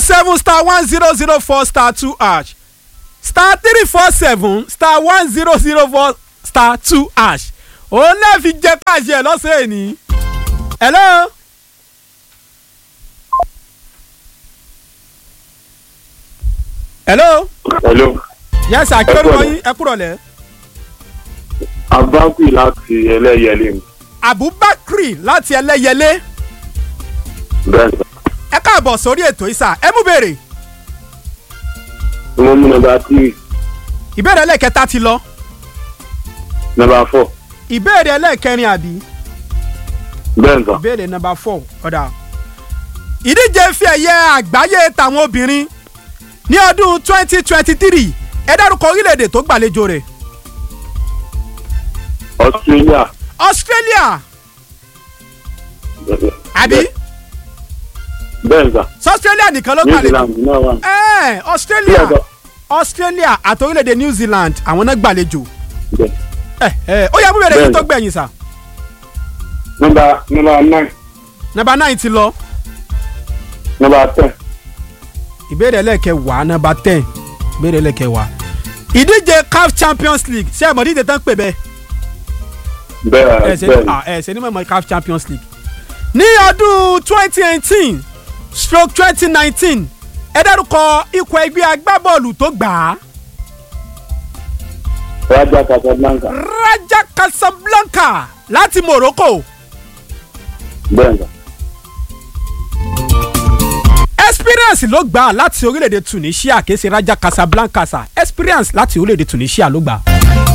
seven star one zero zero four star two hash star three four seven star one zero zero four star two hash òun náà fi jẹ káàṣì ẹ lọ́sẹ̀ ẹ̀ ní. hello. hello. hello yes sir kí lórúkọ yín ẹ kúrọ̀ lẹ̀. abákù láti ẹlẹ́yẹlé mi abubakar láti ẹlẹ́yẹlé bẹ́ẹ̀ sà ẹ káàbọ̀ sórí ètò ìsà ẹ mú béèrè mo mú nọmba tírì ìbéèrè ẹlẹ́kẹta ti lọ nọmba fọ ìbéèrè ẹlẹ́kẹrin àbí bẹ́ẹ̀ sà ìbéèrè nọmba four ọ̀dà ìdíje fi ẹ̀yẹ àgbáyé tàwọn obìnrin ní ọdún twenty twenty three ẹ dárúkọ orílẹ̀-èdè tó gbàlejò rẹ̀ australia australia àbí bẹ́ẹ̀ sà sọ australia nìkan ló new gbàlejò zealand náà wà ẹ australia Bí ẹ̀dọ̀. australia àti orílẹ̀-èdè new zealand àwọn náà gbàlejò bẹ́ẹ̀ ẹ ẹ ó yẹ mú bèrè yìí Bẹ́ẹ̀ni. tó gbẹ̀yìn sà nọmba nọmba nine nọmba nine ti lọ nọmba ten ìbéèrè ẹlẹ́kẹwàá nọmba ten ìbéèrè ẹlẹ́kẹwàá ìdíje caf champions league ṣé ẹ mọ̀ díje tán pè bẹ́ẹ̀ bẹ́ẹ̀ ẹ ṣe bẹ́ẹ̀ ní ah, ẹ ṣe ní mọ̀ caf champions league ní ọdún twenty eighteen stroke twenty nineteen ẹ dárúkọ ikọ̀ ẹgbẹ́ agbábọ́ọ̀lù tó gbà á raja casablanca raja casablanca láti morocco bẹ́ẹ̀ sà experience ló gbà á láti orílẹ̀-èdè tunisia kìí ṣe raja casablanca sa experience láti orílẹ̀-èdè tunisia ló gbà á.